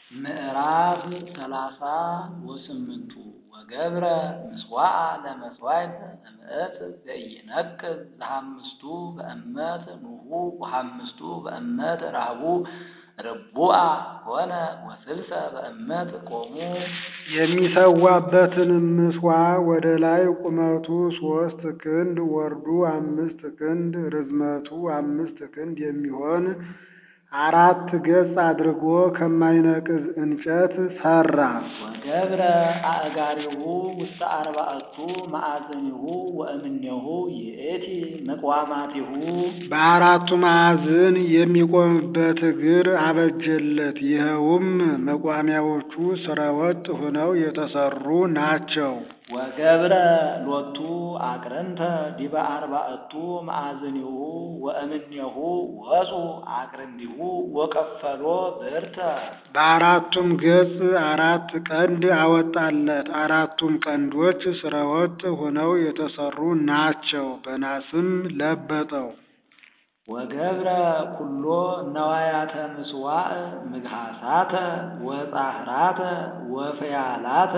ምዕራፍ ሰላሳ ወስምንቱ ወገብረ ምስዋዕ ለመሥዋዕት እምዕት ዘኢይነቅዝ ዘሐምስቱ በእመት ኑሁ ወሐምስቱ በእመት ረኃቡ ርቡዓ ኮነ ወስልሰ በእመት ቆሙ። የሚሠዋበትንም ምጽዋዕ ወደ ላይ ቁመቱ ሦስት ክንድ ወርዱ አምስት ክንድ ርዝመቱ አምስት ክንድ የሚሆን አራት ገጽ አድርጎ ከማይነቅዝ እንጨት ሠራ። ወገብረ አእጋሪሁ ውስተ አርባዕቱ መዓዝኒሁ ወእምኔሁ ይእቲ ምቅዋማቲሁ በአራቱ ማዕዝን የሚቆምበት እግር አበጀለት። ይኸውም መቋሚያዎቹ ሥረወጥ ሆነው የተሠሩ ናቸው። ወገብረ ሎቱ አቅርንተ ዲበ አርባዕቱ መዓዝኒሁ ወእምኔሁ ወፁ አቅርንዲሁ ወቀፈሎ ብርተ በአራቱም ገጽ አራት ቀንድ አወጣለት። አራቱም ቀንዶች ሥረወጥ ሆነው የተሠሩ ናቸው። በናስም ለበጠው። ወገብረ ኩሎ ነዋያተ ምጽዋዕ ምግሃሳተ ወጻህራተ ወፍያላተ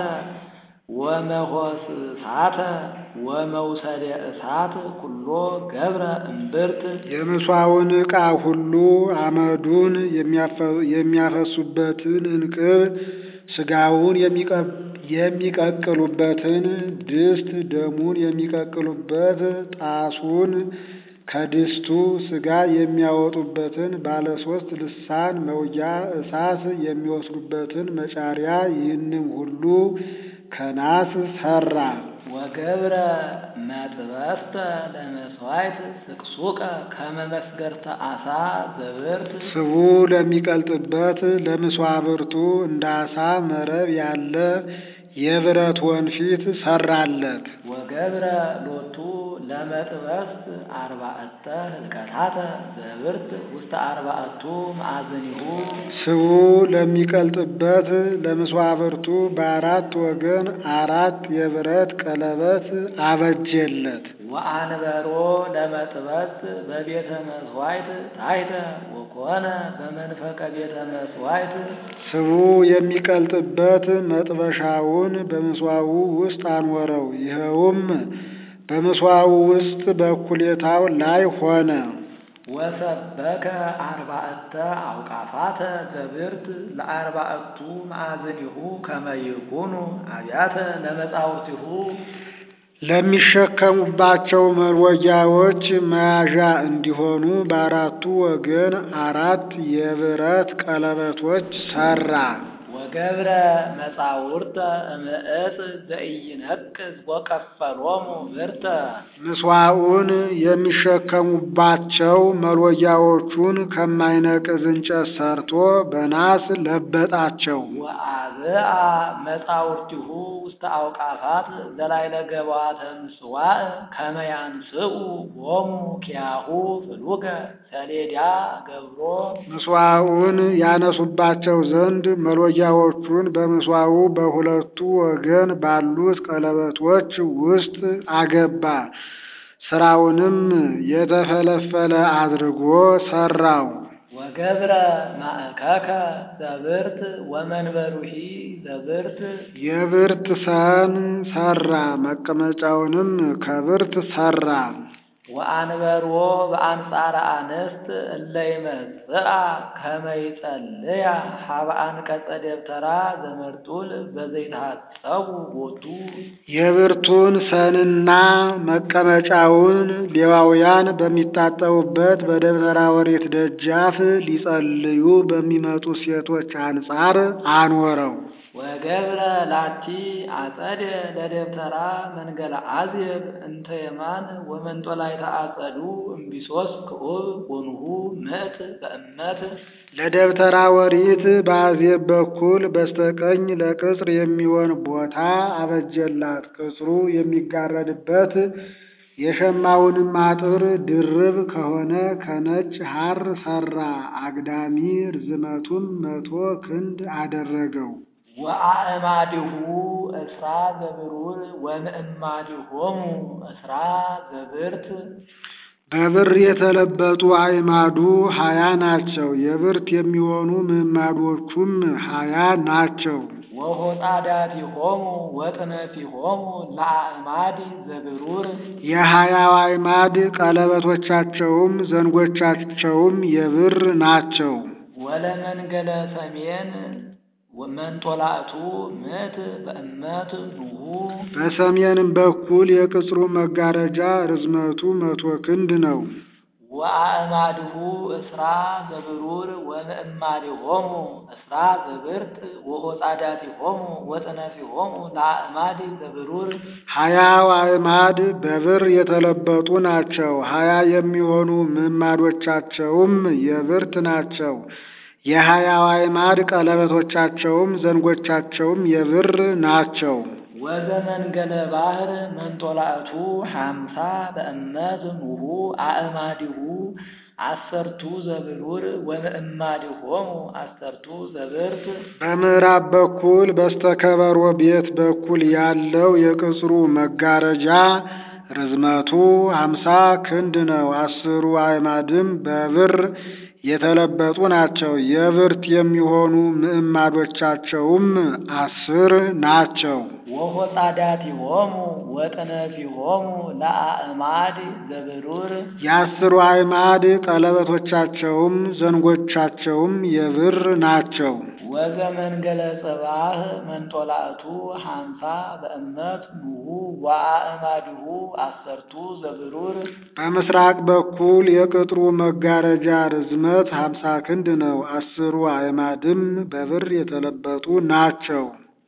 ወመሆስሳተ ወመውሰደ እሳት ኩሎ ገብረ እምብርት የምስዋውን ዕቃ ሁሉ አመዱን የሚያፈሱበትን እንቅብ ሥጋውን የሚቀቅሉበትን ድስት ደሙን የሚቀቅሉበት ጣሱን ከድስቱ ሥጋ የሚያወጡበትን ባለ ሦስት ልሳን መውጊያ እሳት የሚወስዱበትን መጫሪያ ይህንም ሁሉ ከናስ ሠራ። ወገብረ መጥበስተ ለመሥዋዕት ስቅሱቀ ከመ መስገርተ ዓሣ ዘብርት ስቡ ለሚቀልጥበት ለምስዋብርቱ እንደ ዓሣ መረብ ያለ የብረት ወንፊት ሠራለት። ወገብረ ሎቱ ለመጥበስት አርባዕተ ህልቀታተ ዘብርት ውስተ አርባዕቱ መዓዝኒሁ ስቡ ለሚቀልጥበት ለምስዋብርቱ በአራት ወገን አራት የብረት ቀለበት አበጀለት። ወአንበሮ ለመጥበስት በቤተ መሥዋዕት ታሕተ ወኮነ በመንፈቀ ቤተ መሥዋዕት ስቡ የሚቀልጥበት መጥበሻውን በምስዋው ውስጥ አኖረው። ይኸውም በምስዋው ውስጥ በእኩሌታው ላይ ሆነ። ወሰበከ አርባዕተ አውቃፋተ ዘብርት ለአርባዕቱ መዓዝኒሁ ከመ ይኩኑ አብያተ ለመጻውቲሁ ለሚሸከሙባቸው መሎጊያዎች መያዣ እንዲሆኑ በአራቱ ወገን አራት የብረት ቀለበቶች ሠራ። ወገብረ መጻውርተ እምዕፅ ዘኢይነቅዝ ወቀፈሎሙ ብርተ ምጽዋዑን የሚሸከሙባቸው መሎጊያዎቹን ከማይነቅዝ እንጨት ሠርቶ በናስ ለበጣቸው። ወአብአ መጻውርቲሁ ውስተ አውቃፋት ዘላይለ ገባተ ምጽዋዕ ከመ ያንስኡ ሎሙ ኪያሁ ፍሉገ ሰሌዳ ገብሮ ምጽዋዑን ያነሱባቸው ዘንድ መሎጊያዎቹን በምስዋዑ በሁለቱ ወገን ባሉት ቀለበቶች ውስጥ አገባ። ሥራውንም የተፈለፈለ አድርጎ ሠራው። ወገብረ ማእከከ ዘብርት ወመንበሩሂ ዘብርት የብርት ሰን ሠራ። መቀመጫውንም ከብርት ሠራ። ወአንበርዎ በአንጻረ አንስት እለ ይመጽአ ከመ ይጸልያ ሀበ አንቀጸ ደብተራ ዘመርጡል በዘይትሐጸቡ ቦቱ የብርቱን ሰንና መቀመጫውን ሌዋውያን በሚታጠቡበት በደብተራ ኦሪት ደጃፍ ሊጸልዩ በሚመጡ ሴቶች አንጻር አኖረው። ወገብረ ላቲ አጸደ ለደብተራ መንገለ አዝየብ እንተ የማን ወመንጦላዕተ አጸዱ እምቢሶስ ክዑብ ወኑሁ ምዕት በእመት ለደብተራ ኦሪት በአዜብ በኩል በስተቀኝ ለቅጽር የሚሆን ቦታ አበጀላት። ቅጽሩ የሚጋረድበት የሸማውንም አጥር ድርብ ከሆነ ከነጭ ሐር ሠራ። አግዳሚ ርዝመቱም መቶ ክንድ አደረገው። ወአእማዲሁ እስራ ዘብሩር ወምእማዲሆሙ እስራ ዘብርት በብር የተለበጡ አዕማዱ ሀያ ናቸው። የብርት የሚሆኑ ምዕማዶቹም ሀያ ናቸው። ወሆጣዳቲሆሙ ወጥነቲሆሙ ለአዕማድ ዘብሩር የሀያው አዕማድ ቀለበቶቻቸውም ዘንጎቻቸውም የብር ናቸው። ወለመንገለ ሰሜን መንጦላእቱ ምእት በእመት ኑሁ በሰሜንም በኩል የቅጽሩ መጋረጃ ርዝመቱ መቶ ክንድ ነው። ወአእማድሁ እስራ ዘብሩር ወምእማዲሆሙ እስራ ዘብርት ወሆጣዳቲሆሙ ወጥነቲሆሙ ለአእማድ ዘብሩር ሀያው አዕማድ በብር የተለበጡ ናቸው። ሀያ የሚሆኑ ምዕማዶቻቸውም የብርት ናቸው። የሀያው አዕማድ ቀለበቶቻቸውም ዘንጎቻቸውም የብር ናቸው። ወዘመንገለ ባህር መንጦላእቱ ሐምሳ በእመት ኑሁ አእማዲሁ አሰርቱ ዘብሩር ወምእማዲሆሙ አሰርቱ ዘብርት በምዕራብ በኩል በስተከበሮ ቤት በኩል ያለው የቅጽሩ መጋረጃ ርዝመቱ ሀምሳ ክንድ ነው። አስሩ አዕማድም በብር የተለበጡ ናቸው። የብርት የሚሆኑ ምዕማዶቻቸውም አስር ናቸው። ወሆጣዳቲሆሙ ወጥነቲሆሙ ለአእማድ ዘብሩር የአስሩ አዕማድ ቀለበቶቻቸውም ዘንጎቻቸውም የብር ናቸው። ወዘመንገለ ጽባህ መንጦላእቱ ሐምሳ በእመት ኑሁ ወአእማዲሁ አሰርቱ ዘብሩር በምስራቅ በኩል የቅጥሩ መጋረጃ ርዝመት ሀምሳ ክንድ ነው። አስሩ አዕማድም በብር የተለበጡ ናቸው።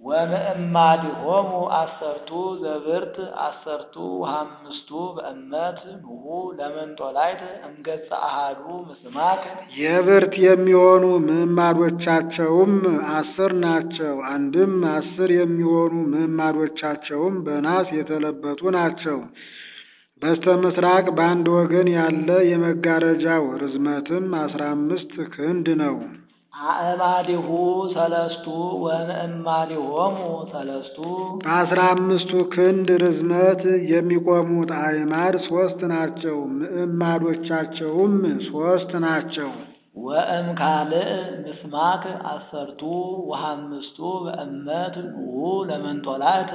ወምእማዲሆሙ አሰርቱ ዘብርት አሰርቱ ወሐምስቱ በእመት ኑሁ ለመንጦላይት እምገጸ አሃዱ ምስማክ የብርት የሚሆኑ ምዕማዶቻቸውም አስር ናቸው። አንድም አስር የሚሆኑ ምዕማዶቻቸውም በናስ የተለበጡ ናቸው። በስተ ምስራቅ በአንድ ወገን ያለ የመጋረጃው ርዝመትም አስራ አምስት ክንድ ነው። አእማዲሁ ሰለስቱ ወምእማዲሆሙ ሰለስቱ በአስራ አምስቱ ክንድ ርዝመት የሚቆሙት አዕማድ ሶስት ናቸው። ምዕማዶቻቸውም ሶስት ናቸው። ወእም ካልእ ምስማክ አሰርቱ ወሐምስቱ በእመት ኑሁ ለመንጦላእት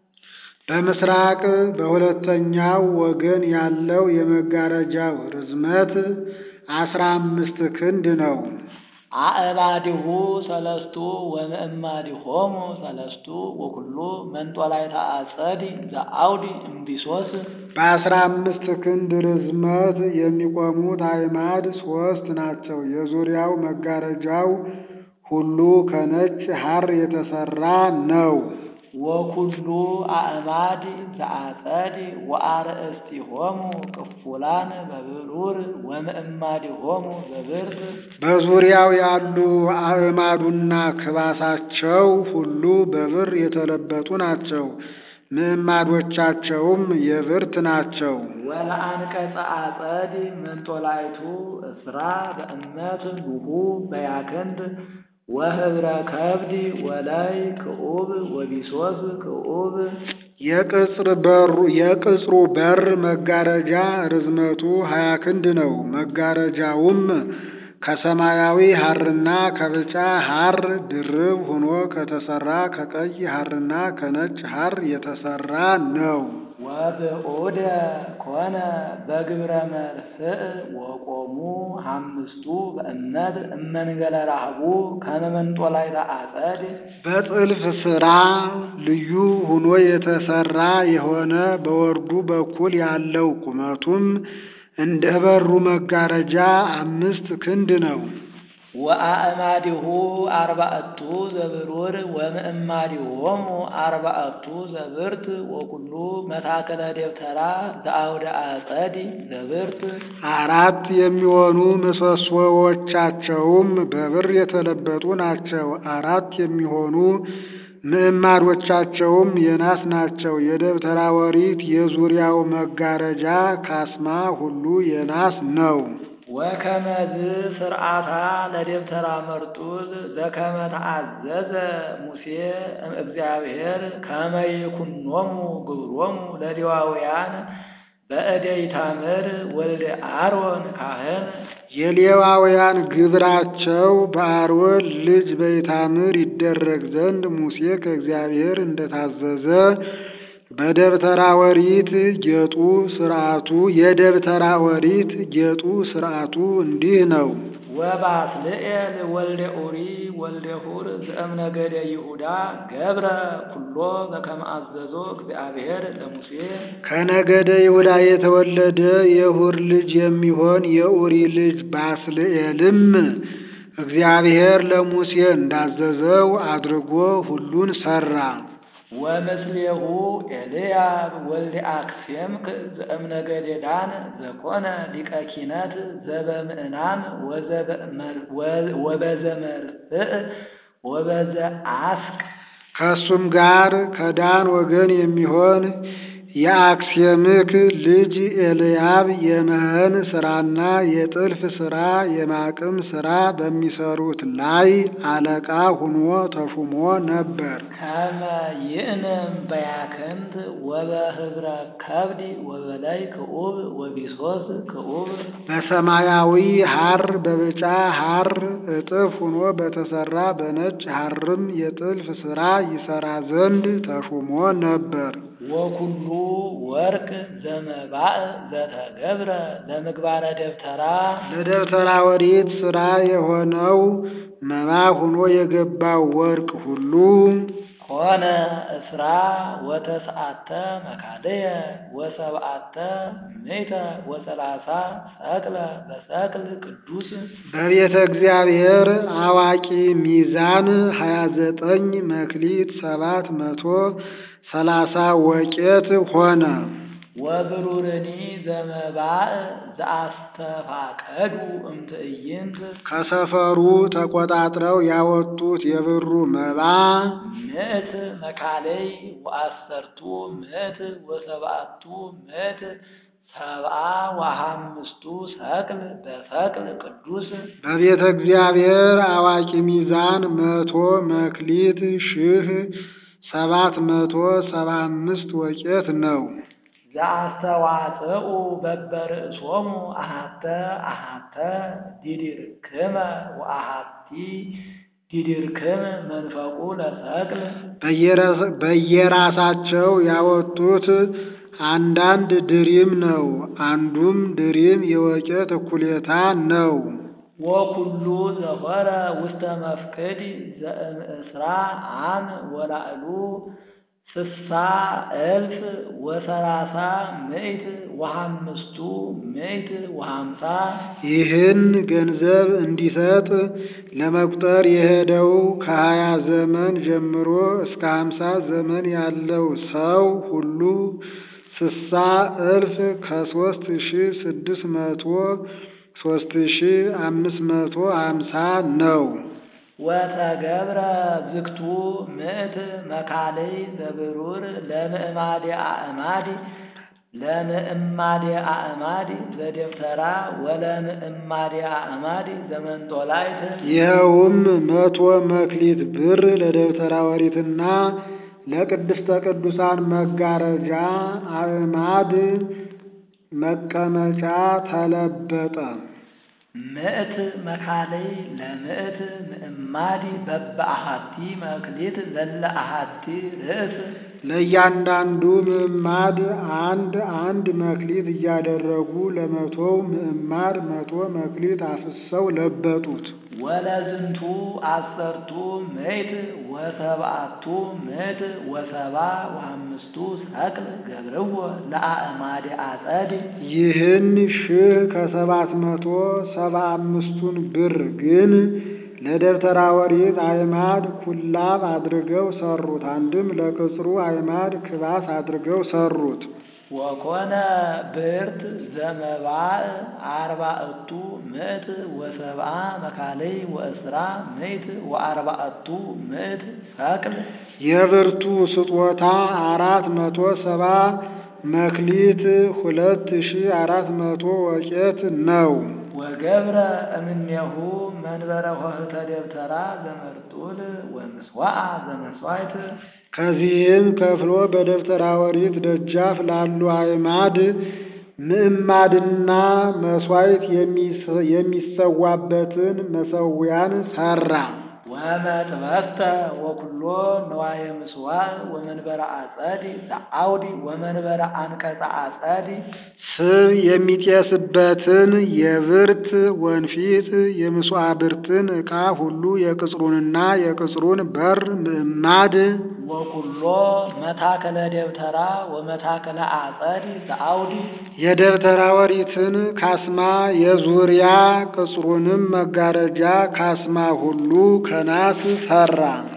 በምስራቅ በሁለተኛው ወገን ያለው የመጋረጃው ርዝመት አስራ አምስት ክንድ ነው። አእማዲሁ ሰለስቱ ወምእማዲሆሙ ሰለስቱ ወኩሉ መንጦላይተ አጸድ ዘአውዲ እምቢሶስ በአስራ አምስት ክንድ ርዝመት የሚቆሙት አዕማድ ሶስት ናቸው። የዙሪያው መጋረጃው ሁሉ ከነጭ ሐር የተሰራ ነው። ወኩሉ አእማድ ዘአጸድ ወአርእስቲሆሙ ቅፉላን በብሩር ወምእማዲሆሙ በብርት በዙሪያው ያሉ አዕማዱና ክባሳቸው ሁሉ በብር የተለበጡ ናቸው። ምዕማዶቻቸውም የብርት ናቸው። ወለአንቀጸ አጸድ መንጦላይቱ እስራ በእመት ኑሁ በያክንድ ወህብረ ከብድ ወላይ ክዑብ ወቢሶስ ክዑብ የቅጽር በሩ የቅጽሩ በር መጋረጃ ርዝመቱ ሀያ ክንድ ነው። መጋረጃውም ከሰማያዊ ሐርና ከብጫ ሐር ድርብ ሆኖ ከተሰራ ከቀይ ሐርና ከነጭ ሐር የተሰራ ነው። ወብዑደ ኮነ በግብረ መርፍእ ወቆሙ አምስቱ በእመት እመንገለ ረሃቡ ከመ መንጦላዕተ አጸድ በጥልፍ ሥራ ልዩ ሆኖ የተሰራ የሆነ በወርዱ በኩል ያለው ቁመቱም እንደ በሩ መጋረጃ አምስት ክንድ ነው። ወአእማዲሁ አርባዕቱ ዘብሩር ወምእማዲሆሙ አርባዕቱ ዘብርት ወኩሉ መታከለ ደብተራ ዘአውደ አጸድ ዘብርት አራት የሚሆኑ ምሰሶዎቻቸውም በብር የተለበጡ ናቸው። አራት የሚሆኑ ምዕማዶቻቸውም የናስ ናቸው። የደብተራ ወሪት የዙሪያው መጋረጃ ካስማ ሁሉ የናስ ነው። ወከመዝ ስርዓታ ለደብተራ መርጡል ዘከመ ተአዘዘ ሙሴ እግዚአብሔር ከመ ይኩኖሙ ግብሮሙ ለሌዋውያን በእደ ኢታምር ወልደ አሮን ካህን የሌዋውያን ግብራቸው በአሮን ልጅ በኢታምር ይደረግ ዘንድ ሙሴ ከእግዚአብሔር እንደታዘዘ በደብተራ ኦሪት ጌጡ ሥርዓቱ የደብተራ ኦሪት ጌጡ ሥርዓቱ እንዲህ ነው። ወባስልኤል ወልደ ኡሪ ወልደ ሁር ዘእምነገደ ይሁዳ ገብረ ኩሎ በከመ አዘዞ እግዚአብሔር ለሙሴ ከነገደ ይሁዳ የተወለደ የሁር ልጅ የሚሆን የኡሪ ልጅ ባስልኤልም እግዚአብሔር ለሙሴ እንዳዘዘው አድርጎ ሁሉን ሠራ። ወምስሌሁ ኤልያብ ወልደ አክሴምክ ዘእምነገደ ዳን ዘኮነ ሊቀ ኪነት ዘበምዕናን ወበዘመርእ ወበዘ አስቅ ከእሱም ጋር ከዳን ወገን የሚሆን የአክሴምክ ልጅ ኤልያብ የመህን ሥራና የጥልፍ ሥራ የማቅም ሥራ በሚሰሩት ላይ አለቃ ሁኖ ተሹሞ ነበር። ከመ ይእንም በያክንት ወበህብረ ከብዲ ወበላይ ክዑብ ወቢሶስ ክዑብ በሰማያዊ ሐር በብጫ ሐር እጥፍ ሆኖ በተሰራ በነጭ ሐርም የጥልፍ ሥራ ይሰራ ዘንድ ተሹሞ ነበር። ወኩሉ ወርቅ ዘመባእ ዘተገብረ ለምግባረ ደብተራ ለደብተራ ኦሪት ሥራ የሆነው መባ ሆኖ የገባው ወርቅ ሁሉ ኮነ እስራ ወተስዓተ መካደየ ወሰብዓተ ምእተ ወሰላሳ ሰቅለ በሰቅል ቅዱስ በቤተ እግዚአብሔር አዋቂ ሚዛን ሀያ ዘጠኝ መክሊት ሰባት መቶ ሰላሳ ወቄት ሆነ። ወብሩርኒ ዘመባእ ዘአስተፋቀዱ እምትዕይንት ከሰፈሩ ተቆጣጥረው ያወጡት የብሩ መባ ምእት መካለይ ወአሰርቱ ምእት ወሰብዓቱ ምእት ሰብአ ወሐምስቱ ሰቅል በሰቅል ቅዱስ በቤተ እግዚአብሔር አዋቂ ሚዛን መቶ መክሊት ሺህ ሰባት መቶ ሰባ አምስት ወቄት ነው። ዘአስተዋጽኡ በበርእሶሙ አሃተ አሃተ ዲድርክመ ወአሃቲ ዲድርክም መንፈቁ ለሰቅል በየራሳቸው ያወጡት አንዳንድ ድሪም ነው። አንዱም ድሪም የወቄት እኩሌታ ነው። ወኩሉ ዘሆረ ውስተ መፍቅድ ዘእምእስራ አም ወላዕሉ ስሳ እልፍ ወሰላሳ ምእት ወሐምስቱ ምእት ወሐምሳ ይህን ገንዘብ እንዲሰጥ ለመቁጠር የሄደው ከሀያ ዘመን ጀምሮ እስከ ሀምሳ ዘመን ያለው ሰው ሁሉ ስሳ እልፍ ከሶስት ሺ ስድስት መቶ ሶስት ሺ አምስት መቶ ሀምሳ ነው። ወተገብረ ዝግቱ ምእት መካለይ ዘብሩር ለምእማድ አእማድ ለምእማድ አእማድ ዘደብተራ ወለምእማድ አእማድ ዘመንጦላይት ይኸውም መቶ መክሊት ብር ለደብተራ ኦሪትና ለቅድስተ ቅዱሳን መጋረጃ አእማድ መቀመጫ ተለበጠ። ምእት መካለይ ለምእት ምእማድ በበአሃቲ መክሊት ዘለ አሃቲ ርእስ ለእያንዳንዱ ምዕማድ አንድ አንድ መክሊት እያደረጉ ለመቶው ምዕማድ መቶ መክሊት አፍሰው ለበጡት። ወለዝንቱ አሰርቱ ምእት ወሰብአቱ ምእት ወሰባ ወአምስቱ ሰቅል ገብርዎ ለአእማድ አጸድ ይህን ሺህ ከሰባት መቶ ሰባ አምስቱን ብር ግን ለደብተራ ኦሪት አዕማድ ኩላብ አድርገው ሰሩት። አንድም ለቅጽሩ አዕማድ ክባስ አድርገው ሰሩት። ወኮነ ብርት ዘመባእ አርባዕቱ ምእት ወሰብአ መካለይ ወእስራ ምእት ወአርባዕቱ ምእት ሰቅል የብርቱ ስጦታ አራት መቶ ሰባ መክሊት ሁለት ሺ አራት መቶ ወቄት ነው። ወገብረ እምኔሁ መንበረ ኆኅተ ደብተራ ዘመርጡል ወምስዋዓ ዘመሥዋዕት ከዚህም ከፍሎ በደብተራ ኦሪት ደጃፍ ላሉ አዕማድ ምዕማድና መሥዋዕት የሚሰዋበትን መሠዊያን ሠራ። ወመጥበስተ ወኩሎ ነዋየ ምስዋዕ ወመንበረ አጸድ ዘአውድ ወመንበረ አንቀጸ አጸድ ስብ የሚጤስበትን የብርት ወንፊት የምስዋዕብርትን ዕቃ ሁሉ የቅጽሩንና የቅጽሩን በር ምዕማድ ወኩሎ መታከለ ደብተራ ወመታከለ አጸድ ዘአውድ የደብተራ ኦሪትን ካስማ የዙሪያ ቅጽሩንም መጋረጃ ካስማ ሁሉ ከናስ ሠራ።